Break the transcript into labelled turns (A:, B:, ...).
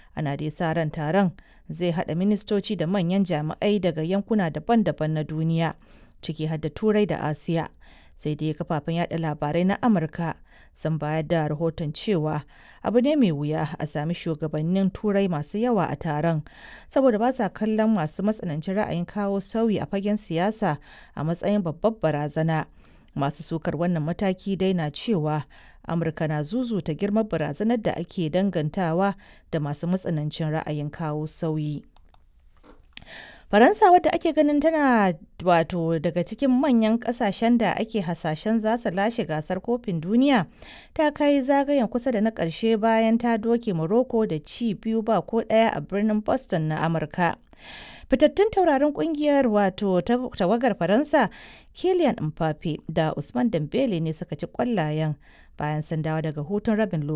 A: Ana dai sa ran taron zai haɗa ministoci da manyan jami'ai daga yankuna daban-daban na duniya, ciki har da Turai da Asiya. Sai dai kafafen yada labarai na Amurka sun bayar da rahoton cewa abu ne mai wuya a sami shugabannin Turai masu yawa a taron, saboda ba sa kallon masu matsanancin ra'ayin kawo sauyi a fagen siyasa a matsayin babbar barazana. Masu sukar wannan mataki dai na cewa Amurka na zuzuta girman barazanar da ake dangantawa da masu matsanancin ra'ayin kawo sauyi. Faransa wadda ake ganin tana wato daga cikin manyan kasashen da ake hasashen za su lashe gasar kofin duniya ta kai zagayen kusa da na ƙarshe bayan ta doke Morocco da ci biyu ba ko ɗaya a birnin Boston na Amurka. Fitattun taurarin kungiyar wato tawagar Faransa Kylian Mbappe da Usman Dembele ne suka ci kwallayen bayan sun dawo daga hutun rabin lokaci.